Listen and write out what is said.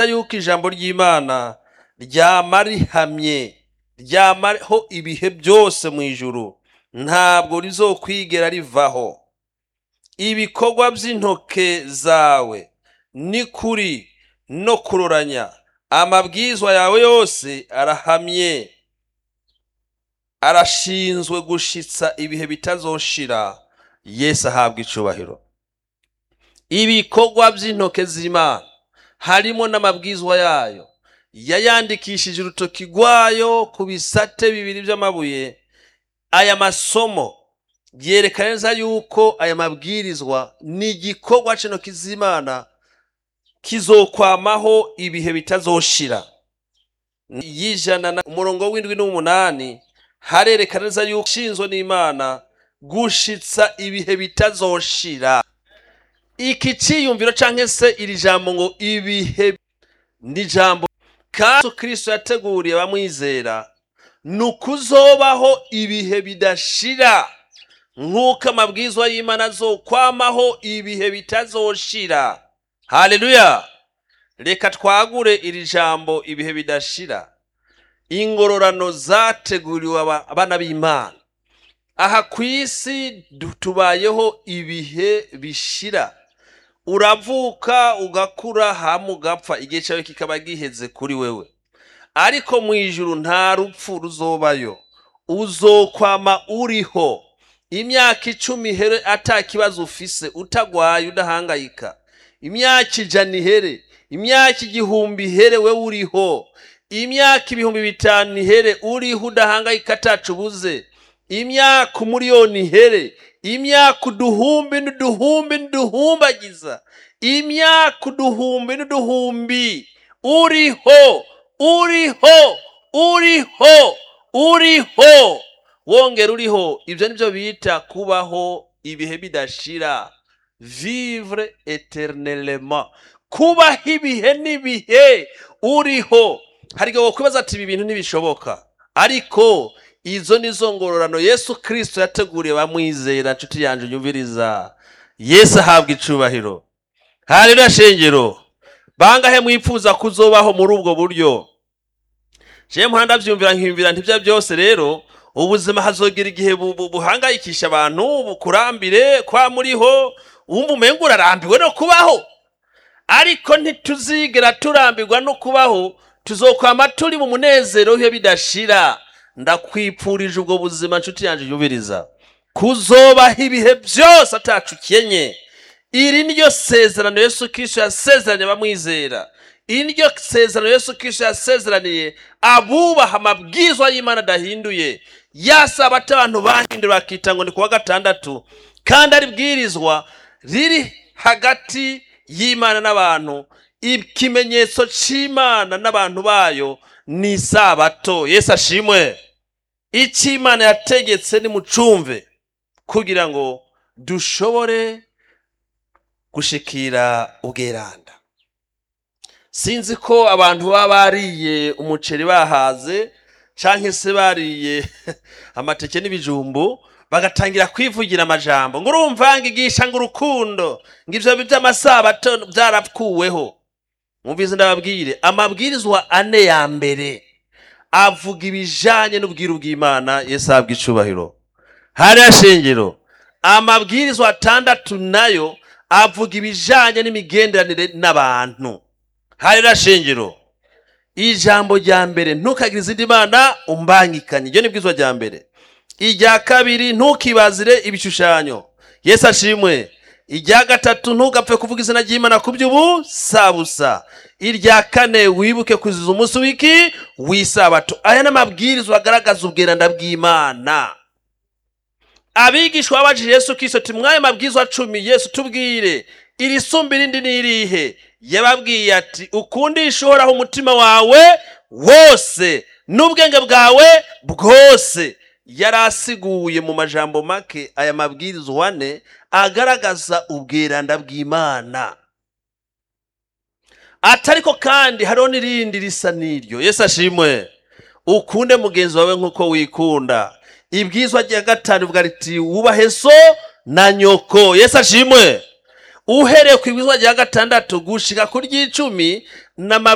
yuko ijambo ry'imana ryama rihamye ryamaho ibihe byose mu ijuru ntabwo rizokwigera rivaho ibikorwa by'intoke zawe ni kuri no kuroranya amabwizwa yawe yose arahamye arashinzwe gushitsa ibihe bitazoshira yesu ahabwa icubahiro ibikorwa by'intoke z'imana harimo n'amabwizwa yayo yayandikishije urutoki rwayo ku bisate bibiri by'amabuye aya masomo yerekana neza yuko aya mabwirizwa ni igikorwa c'intoki z'imana kizokwamaho ibihe bitazoshira y'ijana na umurongo w'indwi n'umunani harerekana neza yuko ushinzwe n'imana gushitsa ibihe bitazoshira iki ciyumviro canke se iri jambo ngo ibihe ni jambo kandi kristo yateguriye abamwizera ni ukuzobaho ibihe bidashira nk'uko amabwizwa y'imana azokwamaho ibihe bitazoshira haleluya reka twagure iri jambo ibihe bidashira ingororano zateguriwe aba- abana b'imana aha ku isi du- tubayeho ibihe bishira uravuka ugakura hama ugapfa igihe cyawe kikaba giheze kuri wewe ariko mu ijuru nta rupfu ruzobayo uzokwama uriho imyaka icumi ihere ata kibazo ufise utagwaye udahangayika imyaka ijana ihere imyaka igihumbi ihere we uriho imyaka ibihumbi bitanu ihere uriho udahangayika atacu ubuze imyaka umuriyoni ihere imyaka uduhumbi n'uduhumbi n'uduhumbagiza imyaka uduhumbi n'uduhumbi uriho uriho uriho uriho wongera uriho ibyo nibyo bita kubaho ibihe bidashira vivre eternellement kubaho ibihe n'ibihe uriho hari igihe wakwibaza ati ibi bintu ntibishoboka ariko izo ni zo ngororano yesu kirisito yateguriye bamwizera nshuti yanjye unyumviriza yesu ahabwa icubahiro hariya shengero bangahe mwipfuza kuzobaho muri ubwo buryo jewe muhanda byumvira nkiyumvira ntibya byose rero ubuzima hazogira igihe bu- bu- buhangayikisha abantu bukurambire kwa muriho wumva umenga urarambiwe no kubaho ariko ntituzigera turambirwa no kubaho tuzokwama turi mu munezero w'ibihe bidashira ndakwipfurije ubwo buzima nshuti yanjye yubiriza kuzobaho ibihe byose atacu ukenye iri niryo sezerano yesu kirisito yasezeranye abamwizera iri niryo sezerano yesu kirisito yasezeraniye abubaha amabwizwa y'imana adahinduye yasaba ati abantu bahindura bakita ngo ni kuwa gatandatu kandi ari bwirizwa riri hagati y'imana n'abantu ikimenyetso cy'imana n'abantu bayo ni isabato yesu ashimwe icyo imana yategetse nimucumve kugira ngo dushobore gushikira ubweranda sinzi ko abantu baba bariye umuceri bahaze cyangwa se bariye amateke n'ibijumbu bagatangira kwivugira amajambo ngo urumva ngigisha ngo urukundo ngo ibyo by'amasabato byarapfuweho mwumvize ndababwire amabwirizwa ane ya mbere avuga ibijanye n'ubwiru bw'imana yesu ahabwa icubahiro hariya shengero amabwirizwa atandatu nayo avuga ibijanye n'imigenderanire n'abantu hariya shengero ijambo rya mbere ntukagire izindi mana umbangikanye iryo ni bwizwa rya mbere irya kabiri ntukibazire ibishushanyo yesu ashimwe irya gatatu ntugapfe kuvuga izina ry'imana ku by'ubusabusa irya kane wibuke kuziza umunsi w'iki w'isabato aya ni amabwirizwa agaragaza ubweranda bw'imana abigishwa babajije yesu kirisito ati mwayo mabwizwa cumi yesu tubwire iri sumba irindi ni irihe yababwiye ati ukundisha uhoraho umutima wawe wose n'ubwenge bwawe bwose yari asiguye mu majambo make aya mabwirizwa ane agaragaza ubweranda bw'imana atariko kandi hariho n'irindi risa n'iryo yesu ashimwe ukunde mugenzi wawe nk'uko wikunda ibwizwa rya gatanu rivuga riti wubahe so na nyoko yesu ashimwe uhereye ku ibwizwa rya gatandatu gushika ku ry'icumi n'ama